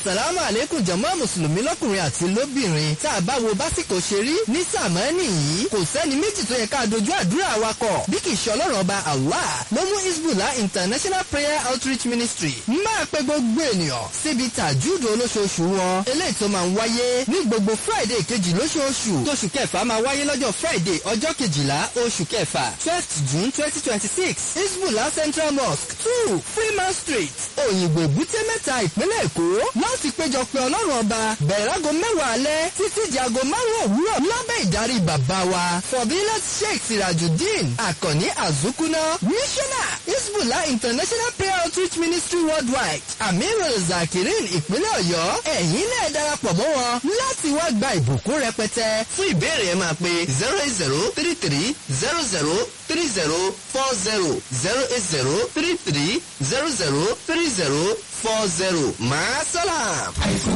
asalaamu aleykum jàmá mùsùlùmí lọ́kùnrin àti lóbìnrin tá a bá wo básìkò ṣe rí ní sàmánì yìí kò sẹ́ni méjì tó yẹ ká dojú àdúrà wa kọ bí kì í ṣe ọlọ́run ọba allah ló mú isbullah international prayer outreach ministry máa pe gbogbo ènìyàn síbi tàjúdò olóṣooṣù wọn eléyìí tó máa ń wáyé ní gbogbo friday kejì lóṣooṣù tóṣù kẹfà máa wáyé lọ́jọ́ friday ọjọ́ kejìlá oṣù kẹfà twelfth june twenty twenty six isbullah central mosque two freeman street òyìnbó èbúté mẹ́ta ìpínlẹ̀ èkó láti péjọ pé ọlọ́run ọba bẹ̀rẹ̀ aago mẹ́wàá alẹ́ títí di aago márùn-ún òwúrọ̀ lábẹ́ ìdarí bàbá wa fọ̀bílẹ̀ sheikh sirajudeen àkànní azukuna missioner isbullah international prayer outreach ministry worldwide amirul zakirin ìpínlẹ̀ ọ̀yọ́ ẹ̀yin náà darapọ̀ mọ́ wọn láti wá gba ìbùkún rẹpẹtẹ fún ìbéèrè ẹ máa pe zero eight zero three three zero zero three zero four zero zero eight zero three three zero zero three zero four zero máa sálàm.